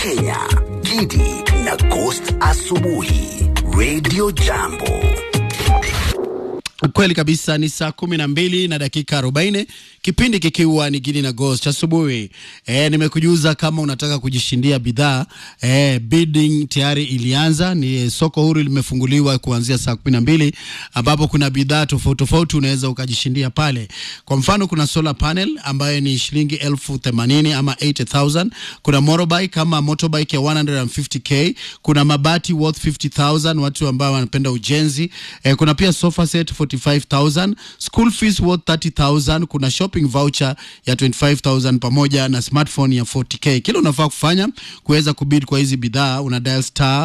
Kenya, Gidi na Ghost Asubuhi, Radio Jambo. Kweli kabisa ni saa kumi na mbili na dakika arobaini kipindi kikiwa ni Gidi na Ghost asubuhi. E, nimekujuza kama unataka kujishindia bidhaa e, bidding tayari ilianza. Ni soko huru limefunguliwa kuanzia saa kumi na mbili ambapo kuna bidhaa tofauti tofauti unaweza ukajishindia pale. Kwa mfano kuna solar panel ambayo ni shilingi elfu themanini ama 80,000. Kuna motorbike kama motorbike ya 150k. Kuna mabati worth 50,000 watu ambao wanapenda ujenzi. E, kuna pia sofa set 45,000, school fees worth 30,000, kuna shopping voucher ya 25,000 pamoja na smartphone ya 40k. Kila unafaa kufanya kuweza kubid kwa hizi bidhaa una dial star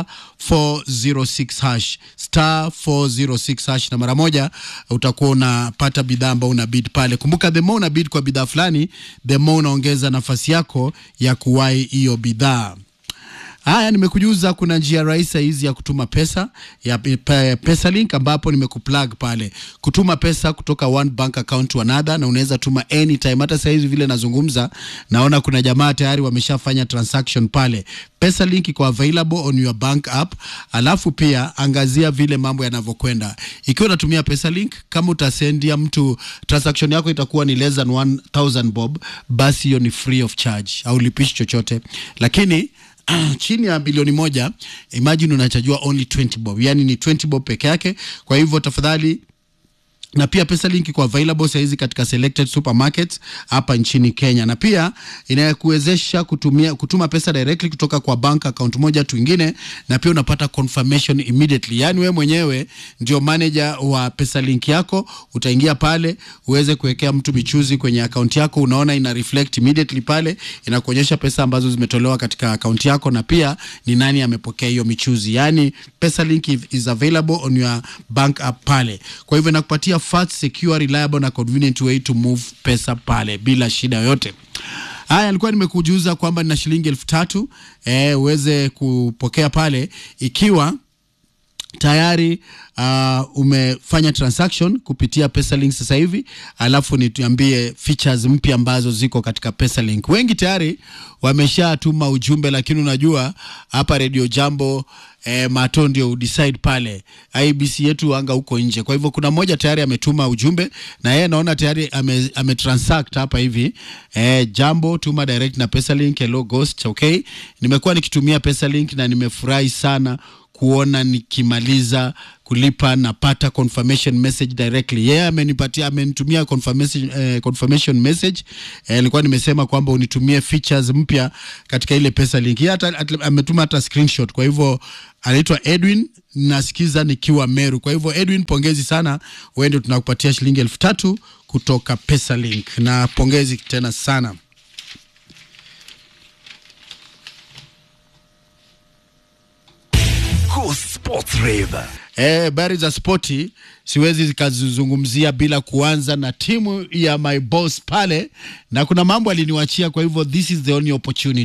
406 hash star 406 hash, na mara moja utakuwa unapata bidhaa ambayo una bid pale. Kumbuka, the more una bid kwa bidhaa fulani, the more unaongeza nafasi yako ya kuwahi hiyo bidhaa. Haya, nimekujuza kuna njia rahisi hizi ya kutuma pesa ya pe- pesa link, ambapo nimekuplug pale kutuma pesa kutoka one bank account to another, na unaweza tuma anytime. Hata saa hizi vile nazungumza, naona kuna jamaa tayari wameshafanya transaction pale. Pesa link iko available on your bank app, alafu pia angazia vile mambo yanavyokwenda. Ikiwa unatumia pesa link, kama utasendia mtu transaction yako itakuwa ni less than 1000 bob, basi hiyo ni free of charge, au lipishi chochote, lakini chini ya bilioni moja imagine unachajua only 20 bob, yani ni 20 bob peke yake. Kwa hivyo tafadhali na pia pesa link iko available saizi katika selected supermarkets hapa nchini Kenya, na pia inakuwezesha kutumia kutuma pesa directly kutoka kwa bank account moja tu ingine, na pia unapata confirmation immediately. Yani wewe mwenyewe ndio manager wa pesa link yako, utaingia pale uweze kuwekea mtu michuzi kwenye account yako, unaona ina reflect immediately pale, inakuonyesha pesa ambazo zimetolewa katika account yako na pia ni nani amepokea hiyo michuzi. Yani pesa link is available on your bank app pale, kwa hivyo inakupatia fast, secure, reliable na convenient way to move pesa pale bila shida yoyote. Haya, nilikuwa nimekujuza kwamba nina shilingi elfu tatu eh, uweze kupokea pale ikiwa tayari uh, umefanya transaction kupitia Pesalink sasa hivi, alafu nituambie features mpya ambazo ziko katika Pesalink. Wengi tayari wameshatuma ujumbe, lakini unajua hapa Radio Jambo eh, mato ndio udecide pale, IBC yetu anga huko nje. Kwa hivyo kuna mmoja tayari ametuma ujumbe na yeye naona tayari ame, ame transact hapa hivi eh, jambo tuma direct na Pesalink. Hello Ghost, okay, nimekuwa nikitumia Pesalink na nimefurahi sana kuona nikimaliza kulipa napata confirmation message directly. Yeye yeah, amenipatia amenitumia confirmation, eh, confirmation message eh, nilikuwa nimesema kwamba unitumie features mpya katika ile pesa link. Yeye hata at, ametuma hata screenshot. Kwa hivyo anaitwa Edwin, nasikiza nikiwa Meru. Kwa hivyo Edwin, pongezi sana, wewe ndio tunakupatia shilingi elfu tatu kutoka pesa link, na pongezi tena sana. Go Sports Rave. Eh, habari za spoti siwezi zikazizungumzia bila kuanza na timu ya my boss pale, na kuna mambo aliniwachia, kwa hivyo this is the only opportunity